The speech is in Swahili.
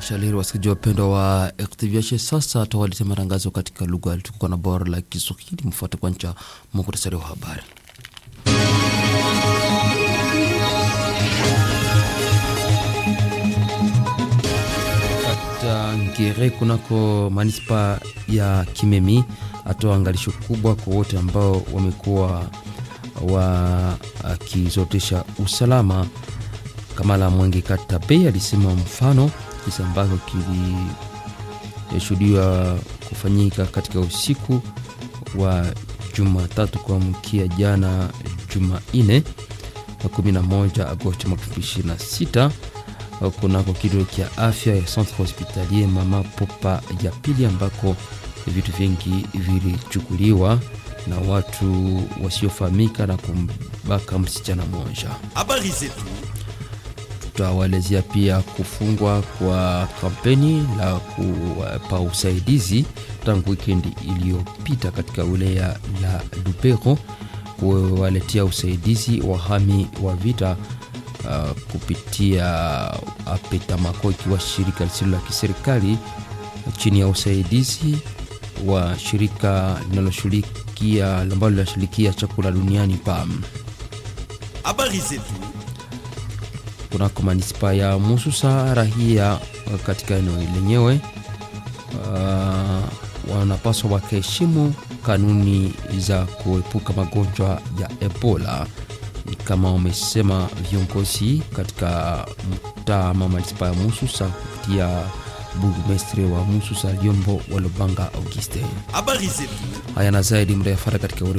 Shaliri, wasikilizaji wapendwa wa RTVH, sasa tawaletea matangazo katika lugha tukuka na bora la Kiswahili. Mfuate kwanza muhtasari wa habari. Kata Ngere kunako manispa ya Kimemi atoa angalisho kubwa kwa wote ambao wamekuwa wakizotesha usalama. Kamala Mwenge Katabe alisema mfano kisa ambacho kilishuhudiwa kufanyika katika usiku wa Jumatatu kuamkia jana Jumanne 11 Agosti mwaka 2026 kunako kituo cha afya ya Centre Hospitalier Mama Popa ya pili ambako vitu vingi vilichukuliwa na watu wasiofahamika na kumbaka msichana mmoja. Habari zetu Tutawaelezea pia kufungwa kwa kampeni la kuwapa usaidizi tangu wikendi iliyopita katika wilaya la Lubero, kuwaletea usaidizi wahami wa vita uh, kupitia Apetamako, ikiwa shirika lisilo la kiserikali chini ya usaidizi wa shirika linaloshughulikia ambalo linashughulikia chakula duniani PAM. habari zetu kunako manispa ya Mususa rahia katika eneo lenyewe uh, wanapaswa wakaheshimu kanuni za kuepuka magonjwa ya Ebola kama wamesema viongozi katika mtaa ama manispa ya Mususa kupitia burgumestre wa Mususa Liombo Walobanga Auguste. habari zetu Haya na zaidi mtayafata katika